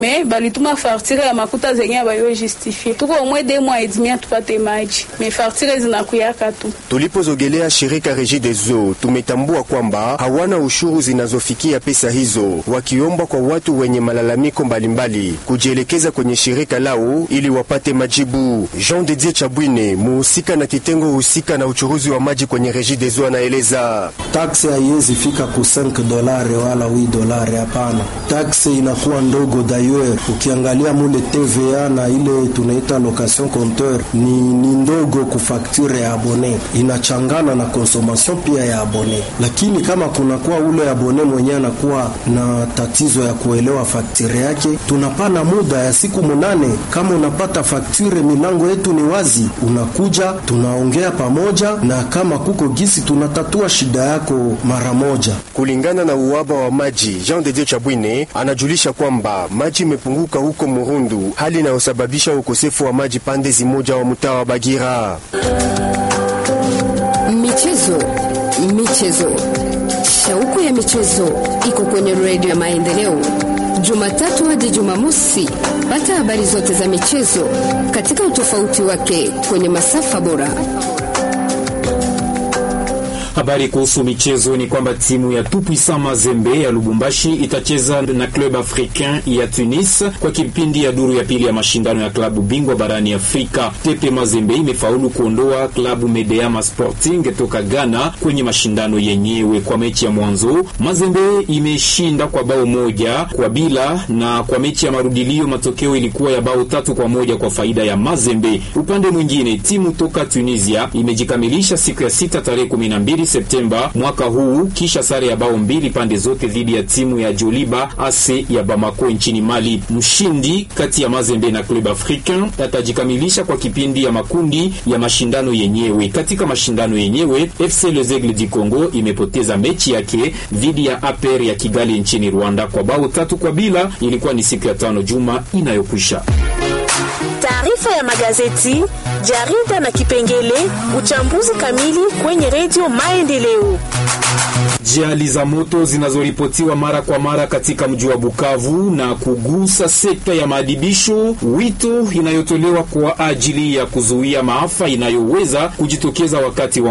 me balituma fartire ya makuta zenye abayo justifie tuko omwe de mwa edimia tupate maji me fartire zinakuyaka tu. Tulipozogelea shirika Regideso tumetambua kwamba hawana ushuru zinazofikia pesa hizo, wakiomba kwa watu wenye malalamiko mbalimbali kujielekeza kwenye shirika lao ili wapate majibu. Jean Didier Chabwine, muhusika na kitengo husika na uchuruzi wa maji kwenye Regideso, anaeleza taksi haiwezi fika ku 5 dolari wala 8 dolari, hapana. Taksi inakuwa ndogo dayer. Ukiangalia mule TVA na ile tunaita location compteur ni, ni ndogo ku facture ya abone, inachangana na consommation pia ya abone. Lakini kama kunakuwa ule abone mwenyewe anakuwa na tatizo ya kuelewa facture yake, tunapana muda ya siku munane. Kama unapata facture, milango yetu ni wazi, unakuja tunaongea pamoja, na kama kuko gisi tunatatua shida yako mara moja. Kulingana na uwaba wa maji, Jean de Dieu Chabwine anajulisha kwamba maji imepunguka huko Murundu, hali inayosababisha ukosefu wa maji pande zimoja wa mtaa wa Bagira. Michezo, michezo, shauku ya michezo iko kwenye redio ya Maendeleo, Jumatatu hadi Jumamosi. Pata habari zote za michezo katika utofauti wake kwenye masafa bora. Habari kuhusu michezo ni kwamba timu ya Tupuisa Mazembe ya Lubumbashi itacheza na Club Africain ya Tunis kwa kipindi ya duru ya pili ya mashindano ya klabu bingwa barani Afrika. Tepe Mazembe imefaulu kuondoa klabu Medeama Sporting toka Ghana kwenye mashindano yenyewe. Kwa mechi ya mwanzo, Mazembe imeshinda kwa bao moja kwa bila, na kwa mechi ya marudilio matokeo ilikuwa ya bao tatu kwa moja kwa faida ya Mazembe. Upande mwingine, timu toka Tunisia imejikamilisha siku ya sita tarehe 12 Septemba mwaka huu kisha sare ya bao mbili pande zote dhidi ya timu ya Joliba AC ya Bamako nchini Mali. Mshindi kati ya Mazembe na Club Africain atajikamilisha kwa kipindi ya makundi ya mashindano yenyewe. Katika mashindano yenyewe, FC Les Aigles du Congo imepoteza mechi yake dhidi ya APR ya Kigali nchini Rwanda kwa bao tatu kwa bila. Ilikuwa ni siku ya tano juma inayokwisha. Taarifa ya magazeti, jarida na kipengele uchambuzi kamili kwenye redio Maendeleo. Ajali za moto zinazoripotiwa mara kwa mara katika mji wa Bukavu na kugusa sekta ya maadibisho, wito inayotolewa kwa ajili ya kuzuia maafa inayoweza kujitokeza wakati wa